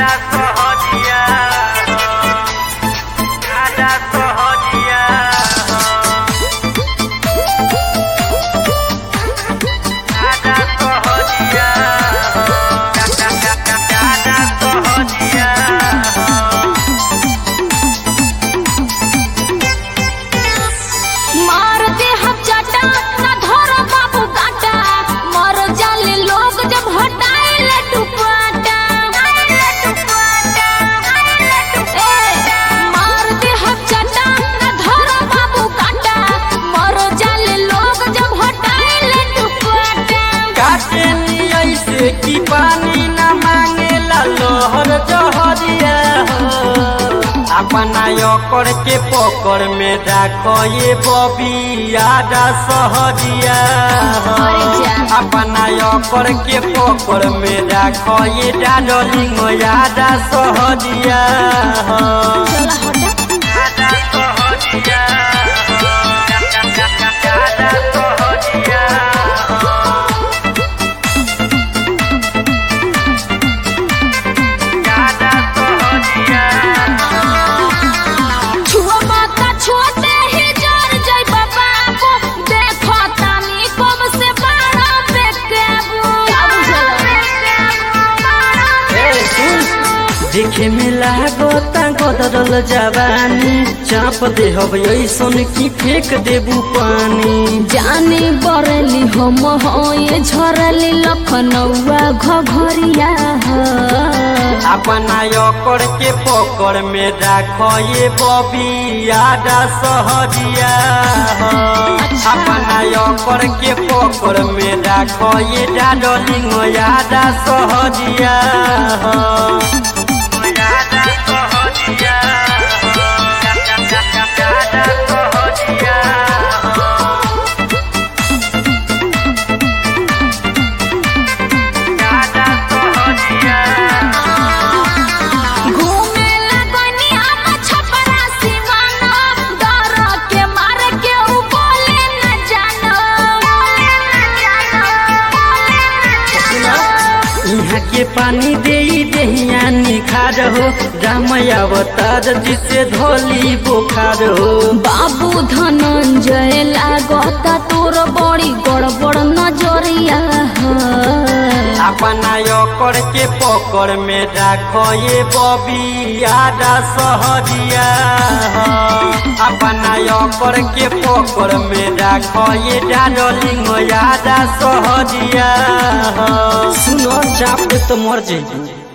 सहजिया आजा सहजिया आजा सहजिया आजा सहजिया मार दे हम चाटा ना धर बाबू काटा मर जाले लोग जब हटाए टुपाटा मार दे हम चाटा ना धर बाबू काटा मर जाले लोग जब हटाए टुपाटा काटे नी ऐसे की पानी न मांगेला लोहर जहरिया हो अपना ओकर के पकड़ में राखो ये बबी आजा सहजिया हो अरे जा। अपना ओकर के पकड़ में राखो ये डाडलिंग आजा सहजिया हो चला हटा आजा सहजिया हो आजा सहजिया हो आजा सहजिया छुआ माता छोटे ही जर जय बाबा को देखो तानी कम से बारह पे केबू ए, सुन। देखे में लागो गदरल जवानी चाप दे हब ऐसन की फेंक देबू पानी जाने बरली हम होए झरली लखनऊआ घघरिया हो। अपना ओकर के पकड़ में राखो ये बबी आजा सहजिया हो अपना ओकर के पकड़ में राखो ये डाडलिंग आजा सहजिया हो आजा सहजिया हो आजा सहजिया हो आजा सहजिया घूमे लगनी हम छपरा सिवाना डर के मार के उ बोले न जानो बोले न जानो यहाँ के पानी दे दहिया निखार हो राम अवतार जिसे धोली बुखार हो बाबू धनंजय लागता तोर बड़ी गड़बड़ नजरिया हो। अपना ओकर के पकड़ में राखो ये बबी आजा सहजिया हो अपना ओकर के पकड़ में राखो ये डाडलिंग आजा सहजिया हो सुनो चाप तो मर जाइए